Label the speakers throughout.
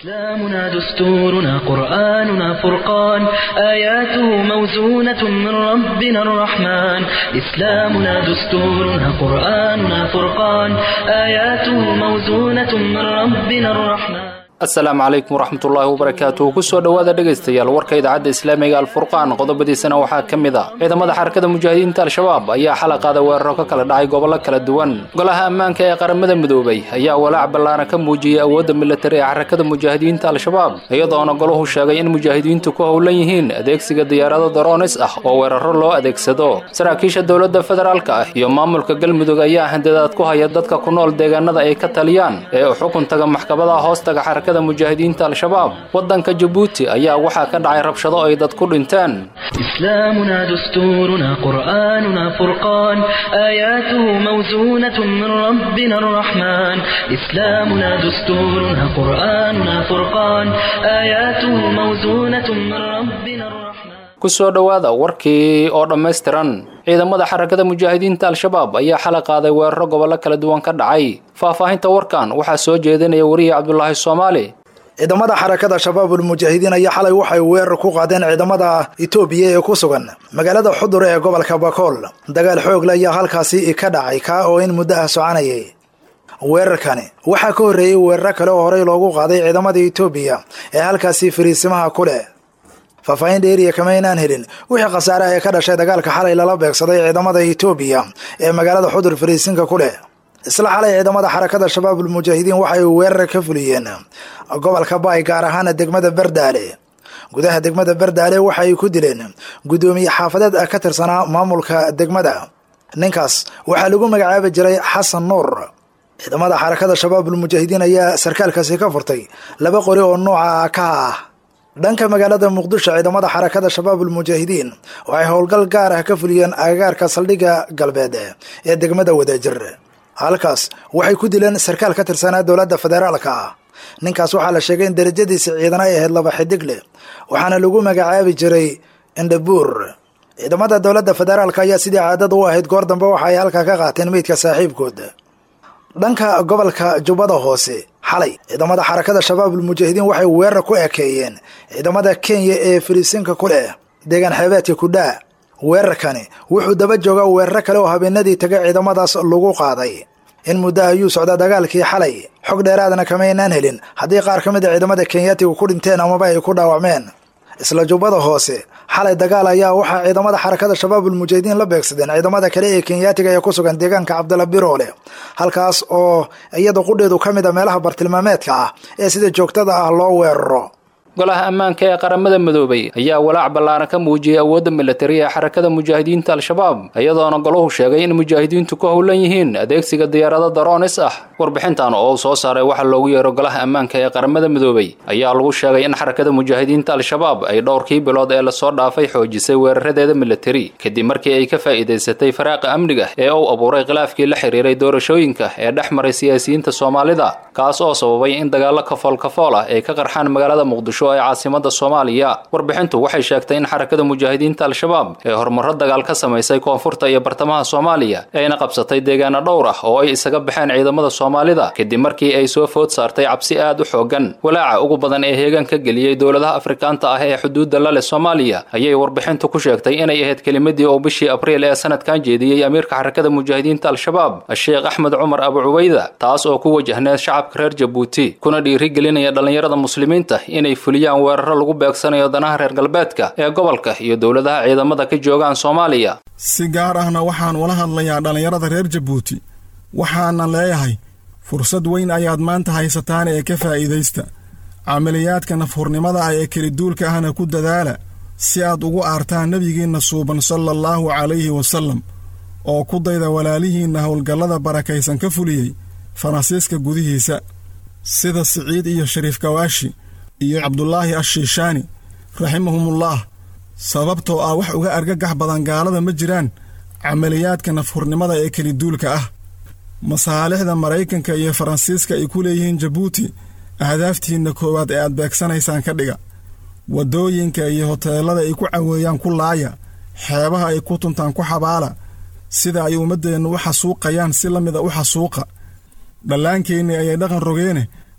Speaker 1: إسلامنا دستورنا قرآننا فرقان آياته موزونة من ربنا الرحمن إسلامنا دستورنا قرآننا فرقان آياته موزونة من ربنا الرحمن
Speaker 2: asalaamu calaykum waraxmatullaahi wabarakaatuh kusoo dhowaada dhegaystayaal warka idaacadda islaamiga alfurqaan qodobadiisana waxaa ka mid a ciidamada xarakada mujaahidiinta al-shabaab ayaa xala qaada weeraro ka kala dhacay gobollo kala duwan golaha ammaanka ee qaramada midoobay ayaa walaac ballaaran ka muujiyey awoodda militari ee xarakada mujaahidiinta al-shabaab iyadoona golahu sheegay in mujaahidiintu ku howlan yihiin adeegsiga diyaarado daroonis ah oo weeraro loo adeegsado saraakiisha dowladda federaalka ah iyo maamulka galmudug ayaa handadaad ku haya dadka ku nool deegaanada ay ka taliyaan ee u xukun taga maxkamadaha hoostaga xarakada mujaahidiinta al-shabaab waddanka jabuuti ayaa waxaa ka dhacay rabshado ay dad ku dhinteen
Speaker 1: إسلامنا دستورنا قرآننا فرقان آياته موزونة من ربنا الرحمن إسلامنا دستورنا قرآننا فرقان آياته موزونة من ربنا الرحمن
Speaker 2: kusoo dhowaada warkii oo dhammaystiran ciidamada xarakada mujaahidiinta al-shabaab ayaa xala qaaday weeraro gobollo kala duwan ka dhacay faahfaahinta warkan waxaa soo jeedinaya wariye cabdulaahi soomaali
Speaker 3: ciidamada xarakada shabaabul mujaahidiin ayaa xalay waxay weerar ku qaadeen ciidamada itoobiya ee ku sugan magaalada xudur ee gobolka bakool dagaal xoogle ayaa halkaasi ka dhacay kaa oo in muddo ah soconayay weerarkani waxaa ka horreeyey weeraro kale oo horey loogu qaaday ciidamada itoobiya ee halkaasi fariisimaha ku leh faahfaahin dheeriya kama aynaan helin wixii khasaare ee ka dhashay dagaalka xalay lala beegsaday ciidamada itoobiya ee magaalada xudur fariisinka ku leh isla xalay ciidamada xarakada shabaabul mujaahidiin waxay weerar ka fuliyeen gobolka baay gaar ahaana degmada bardaale gudaha degmada bardaale waxay ku dileen guddoomiye xaafadeed ka tirsanaa maamulka degmada ninkaas waxaa lagu magacaabi jiray xasan nuur ciidamada xarakada shabaabul mujaahidiin ayaa sarkaalkaasi ka furtay laba qori oo nooca ka ah dhanka magaalada muqdisho ciidamada xarakada shabaabul mujaahidiin waxay howlgal gaar ah ka fuliyeen agagaarka saldhigga galbeed ee degmada wadaajir halkaas waxay ku dileen sarkaal ka tirsanaa dowladda federaalka ah ninkaas waxaa la sheegay in darajadiisa ciidan ay ahayd laba xidig leh waxaana lagu magacaabi jiray indhabuur ciidamada dowladda federaalka ayaa sidii caadada u ahayd goor dambe waxa ay halkaa ka qaateen meydka saaxiibkood dhanka gobolka jubbada hoose xalay ciidamada xarakada shabaabul mujaahidiin waxay weerar ku ekeeyeen ciidamada kenya ee fariisinka ku leh deegaan xeebeedka kudhaa weerarkani wuxuu daba joogaa weeraro kale oo habeenadii taga ciidamadaas lagu qaaday in muddo ayuu socdaa dagaalkii xalay xog dheeraadna kama aynaan helin haddii qaar ka mid a ciidamada kenyaatiga ku dhinteen amaba ay ku dhaawacmeen isla jubbada hoose xalay dagaal ayaa waxaa ciidamada xarakada shabaabul mujaahidiin la beegsadeen ciidamada kale ee kenyaatiga ee ku sugan deegaanka cabdalla biroole halkaas oo iyada qudheedu ka mid a meelaha bartilmaameedka ah ee sida joogtada ah loo weeraro
Speaker 2: golaha ammaanka ee qaramada midoobay ayaa walaac ballaaran ka muujiyey awoodda militari ee xarakada mujaahidiinta al-shabaab iyadoona golahu sheegay in mujaahidiintu ku howlan yihiin adeegsiga diyaarado daroonis ah warbixintan oo uu soo saaray waxaa loogu yeero golaha ammaanka ee qaramada midoobay ayaa lagu sheegay in xarakada mujaahidiinta al-shabaab ay dhowrkii bilood ee lasoo dhaafay xoojisay weeraradeeda militari kadib markii ay ka faa'iidaysatay faraaqa amniga ee uu abuuray khilaafkii la xiriiray doorashooyinka ee dhex maray siyaasiyiinta soomaalida kaas oo sababay in dagaallo kafool kafool ah ay ka qarxaan magaalada muqdisho ee caasimada soomaaliya warbixintu waxay sheegtay in xarakada mujaahidiinta al-shabaab ee horumaro dagaal ka samaysay koonfurta iyo bartamaha soomaaliya ayna qabsatay deegaano dhowr ah oo ay isaga baxeen ciidamada soomaalida kadib markii ay soo food saartay cabsi aad u xoogan walaaca ugu badan ee heegan ka geliyey dowladaha afrikaanta ah ee xuduudda la leh soomaaliya ayay warbixintu ku sheegtay inay ahayd kelimadii oo bishii abriil ee sanadkan jeediyey amiirka xarakada mujaahidiinta al-shabaab sheekh axmed cumar abu cubayda taas oo ku wajahneed shacabka reer jabuuti kuna dhiirigelinaya dhallinyarada muslimiinta inay fuliyaan weeraro lagu beegsanayo danaha reer galbeedka ee gobolka iyo dowladaha ciidamada ka joogaan soomaaliya
Speaker 4: si gaar ahna waxaan ula hadlayaa dhallinyarada reer jabuuti waxaana leeyahay fursad weyn ayaad maanta haysataan ee ka faa'iidaysta camaliyaadka nafhurnimada ah ee keliduulka ahna ku dadaala si aad ugu aartaan nebigiinna suuban sala allaahu calayhi wasallam oo ku dayda walaalihiinna howlgallada barakaysan ka fuliyey faransiiska gudihiisa sida siciid iyo shariif kawaashi iyo cabdulaahi ashiishaani raximahumullah sababtoo ah wax uga argagax badan gaalada ma jiraan camaliyaadka nafhurnimada ee keliduulka ah masaalixda maraykanka iyo faransiiska ay ku leeyihiin jabuuti ahdaaftiinna koowaad ee aad beegsanaysaan ka dhiga waddooyinka iyo hoteellada ay ku caweeyaan ku laaya xeebaha ay ku tuntaan ku xabaala sida ay ummaddeennu u xasuuqayaan si la mida u xasuuqa dhallaankeenni ayay dhaqan rogeene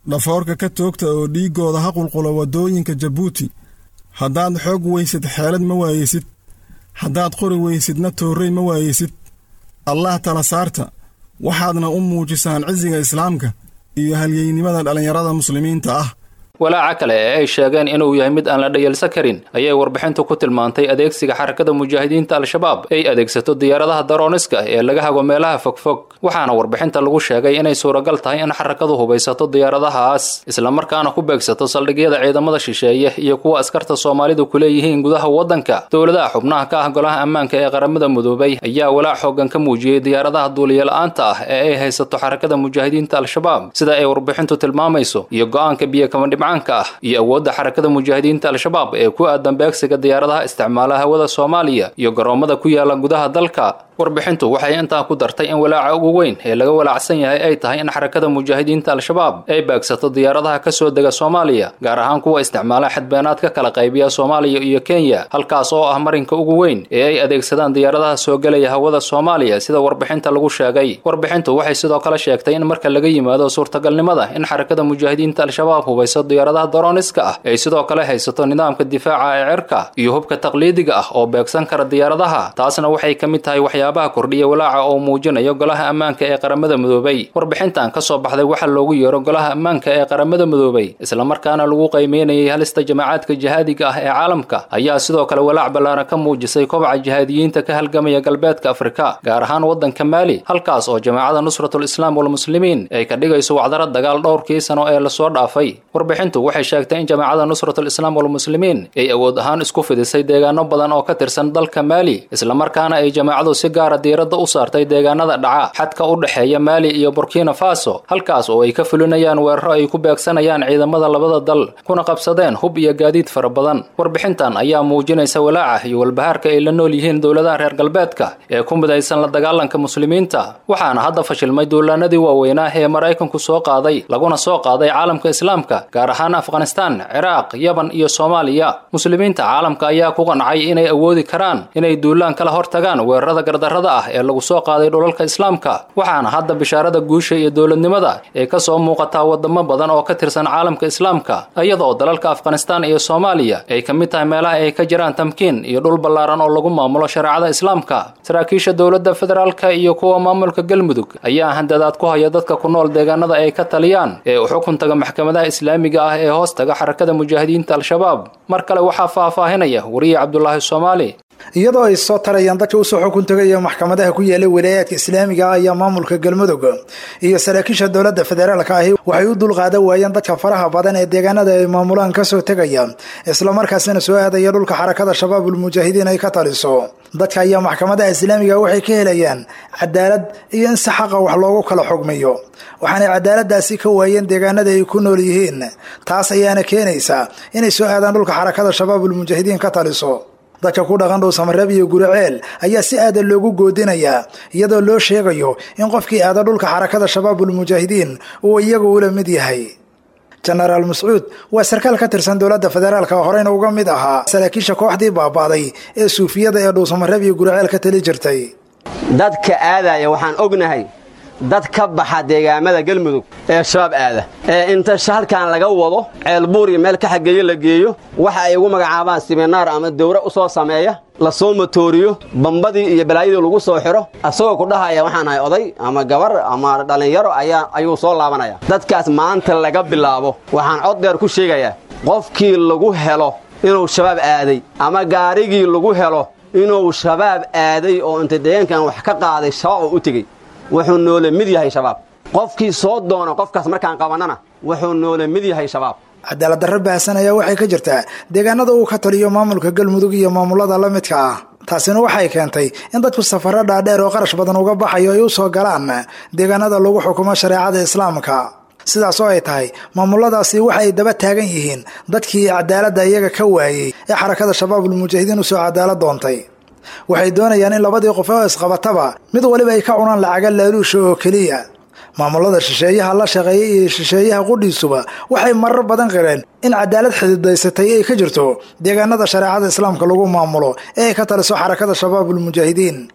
Speaker 4: dhafoorka ka toogta oo dhiiggooda ha qulqulo waddooyinka jabuuti haddaad xoog weysid xeelad ma waayeysid haddaad qori weysidna toorrey ma waayeysid allah tala saarta waxaadna u muujisaan cisiga islaamka iyo halyeynimada dhallinyarada muslimiinta ah
Speaker 2: walaaca kale ee ay sheegeen inuu yahay mid aan la dhayalsan karin ayay warbixintu ku tilmaantay adeegsiga xarakada mujaahidiinta al-shabaab ay adeegsato diyaaradaha darooniska ee laga hago meelaha fogfog waxaana warbixinta lagu sheegay inay suuragal tahay in xarakadu hubaysato diyaaradahaas islamarkaana ku beegsato saldhigyada ciidamada shisheeye iyo kuwa askarta soomaalidu ku leeyihiin gudaha waddanka dowladaha xubnaha ka ah golaha ammaanka ee qaramada midoobay ayaa walaac xoogan ka muujiyey diyaaradaha duuliyola-aanta ah ee ay haysato xarakada mujaahidiinta al-shabaab sida ay warbixintu tilmaamayso iyo go-aanka biyo kabandhib ah iyo awoodda xarakada mujaahidiinta al-shabaab ee ku aadan beegsiga diyaaradaha isticmaala hawada soomaaliya iyo garoomada ku yaala gudaha dalka warbixintu waxay intaa ku dartay in walaaca ugu weyn ee laga walaacsan yahay ay tahay in xarakada mujaahidiinta al-shabaab ay beegsato diyaaradaha ka soo dega soomaaliya gaar ahaan kuwa isticmaala xadbeenaad ka kala qaybiya soomaaliya iyo kenya halkaas oo ah marinka ugu weyn ee ay adeegsadaan diyaaradaha soo gelaya hawada soomaaliya sida warbixinta lagu sheegay warbixintu waxay sidoo kale sheegtay in marka laga yimaado suurtagalnimada in xarakada mujaahidiinta al-shabaab hubayso diyaaradaha daroniska ah ay sidoo kale haysato nidaamka difaaca ee cirka iyo hubka taqliidiga ah oo beegsan kara diyaaradaha taasna waxay ka mid tahay waxyaabaha kordhiya walaaca oo muujinayo golaha ammaanka ee qaramada midoobay warbixintan ka soo baxday waxaa loogu yeero golaha ammaanka ee qaramada midoobay islamarkaana lagu qaymeynayay halista jamacaadka jihaadiga ah ee caalamka ayaa sidoo kale walaac ballaaran ka muujisay kobaca jihaadiyiinta ka halgamaya galbeedka afrika gaar ahaan waddanka maali halkaas oo jamaacada nusratul islaam walmuslimiin ay ka dhigayso wacdaro dagaal dhowrkii sano ee lasoo dhaafay warbixintu waxay sheegtay in jamaacada nusratul islaam walmuslimiin ay awood ahaan isku fidisay deegaano badan oo ka tirsan dalka maali islamarkaana ay jamaacadu si gaara diiradda u saartay deegaanada dhaca xadka u dhexeeya maali iyo burkina faso halkaas oo ay ka fulinayaan weeraro ay ku beegsanayaan ciidamada labada dal kuna qabsadeen hub iyo gaadiid fara badan warbixintan ayaa muujinaysa walaaca iyo walbahaarka ay la nool yihiin dowladaha reer galbeedka ee ku midaysan la dagaalanka muslimiinta waxaana hadda fashilmay duulaanadii waaweynaa ee maraykanku soo qaaday laguna soo qaaday caalamka islaamka gaar ahaan afghanistan ciraaq yaban iyo soomaaliya muslimiinta caalamka ayaa ku qancay inay awoodi karaan inay duulaan kala hortagaan weerarada gardarrada ah ee lagu soo qaaday dhulalka islaamka waxaana hadda bishaarada guusha iyo dowladnimada ee ka soo muuqataa wadamo badan oo ka tirsan caalamka islaamka iyadoo dalalka afghanistan iyo soomaaliya ay ka mid tahay meelaha ay ka jiraan tamkiin iyo dhul ballaaran oo lagu maamulo shareecada islaamka saraakiisha dowladda federaalka iyo kuwa maamulka galmudug ayaa handadaad ku haya dadka ku nool deegaanada ay ka taliyaan ee u xukun taga maxkamadaha islaamiga ah ee hoos taga xarakada mujaahidiinta al-shabaab mar kale waxaa faahfaahinaya wariye cabdulaahi soomaali
Speaker 3: iyadoo ay soo tarayaan dadka usoo xukun tagaya maxkamadaha ku yaala wilaayaadka islaamiga ah ayaa maamulka galmudug iyo saraakiisha dowladda federaalka ahi waxay u dulqaadan waayeen dadka faraha badan ee deegaanada ay maamulaan kasoo tegaya islamarkaasina soo aadaya dhulka xarakada shabaabul mujaahidiin ay ka taliso dadka ayaa maxkamadaha islaamiga waxay ka helayaan cadaalad iyo in si xaqa wax loogu kala xugmiyo waxaanay cadaaladaasi ka waayeen deegaanada ay ku nool yihiin taas ayaana keenaysa inay soo aadaan dhulka xarakada shabaabul mujaahidiin ka taliso dadka ku dhaqan dhow samareeb iyo guriceel ayaa si aada loogu goodinayaa iyadoo loo sheegayo in qofkii aada dhulka xarakada shabaabul mujaahidiin uu iyagu ula mid yahay jenaraal mascuud waa sarkaal ka tirsan dowladda federaalka horeyna uga mid ahaa saraakiisha kooxdii baaba'day ee suufiyada ee dhow samareeb iyo guriceel ka tali jirtay
Speaker 5: dadka aadaya waxaan ognahay dad ka baxa deegaamada galmudug ee shabaab aada ee inta halkan laga wado ceelbuur iyo meel ka xageeyo la geeyo waxa ay ugu magacaabaan siminaar ama dawra u soo sameeya la soo motooriyo bambadii iyo balaayadii lagu soo xidho asagoo ku dhahaya waxaan ahay oday ama gabar ama dhallinyaro ayaa ayuu soo laabanaya dadkaas maanta laga bilaabo waxaan cod dheer ku sheegayaa qofkii lagu helo inuu shabaab aaday ama gaarigii lagu helo inuu shabaab aaday oo inta deegaankan wax ka qaaday shabaab oo u tegey wuxuu noola mid yahay shabaab qofkii soo doona qofkaas markaan qabannana wuxuu noola mid yahay shabaab
Speaker 3: cadaalad darro baahsan ayaa waxay ka jirtaa deegaanada uu ka taliyo maamulka galmudug iyo maamulada la midka ah taasina waxay keentay in dadku safaro dhaadheer oo qarash badan uga baxayo ay u soo galaan deegaanada lagu xukumo shareecada islaamka sidaas oo ay tahay maamuladaasi waxa ay daba taagan yihiin dadkii cadaaladda iyaga ka waayey ee xarakada shabaabul mujaahidiin usoo cadaalad doontay waxay doonayaan in labadii qof oo isqabataba mid waliba ay ka cunaan lacaga laaluusha oo keliya maamulada shisheeyaha la shaqeeyay iyo shisheeyaha qudhiisuba waxay marar badan qireen in cadaalad xididaysatay ay ka jirto deegaanada shareecada islaamka lagu maamulo ee ay ka taliso xarakada shabaabul mujaahidiin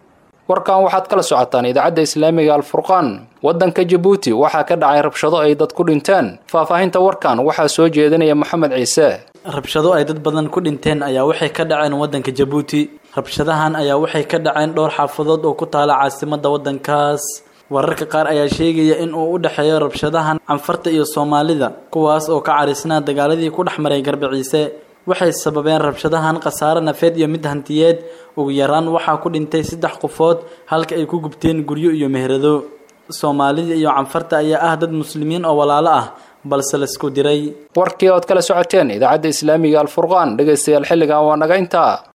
Speaker 2: warkan waxaad kala socotaan idaacadda islaamiga alfurqaan waddanka jabuuti waxaa ka dhacay rabshado ay dad ku dhinteen faahfaahinta warkan waxaa soo jeedinaya maxamed ciise
Speaker 6: rabshado ay dad badan ku dhinteen ayaa waxay ka dhaceen waddanka jabuuti rabshadahan ayaa waxay ka dhaceen dhowr xaafadood oo ku taala caasimadda waddankaas wararka qaar ayaa sheegaya in uu u dhexeeyo rabshadahan canfarta iyo soomaalida kuwaas oo ka carisnaa dagaaladii ku dhex maray garbiciise waxay sababeen rabshadahan khasaare nafeed iyo mid hantiyeed ugu yaraan waxaa ku dhintay saddex qofood halka ay ku gubteen guryo iyo meherado soomaalida iyo canfarta ayaa ah dad muslimiin oo walaalo ah balse laisku diray
Speaker 2: warkii ood kala socoteen idaacadda islaamiga alfurqaan dhegaystayaal xilligan waa naga intaa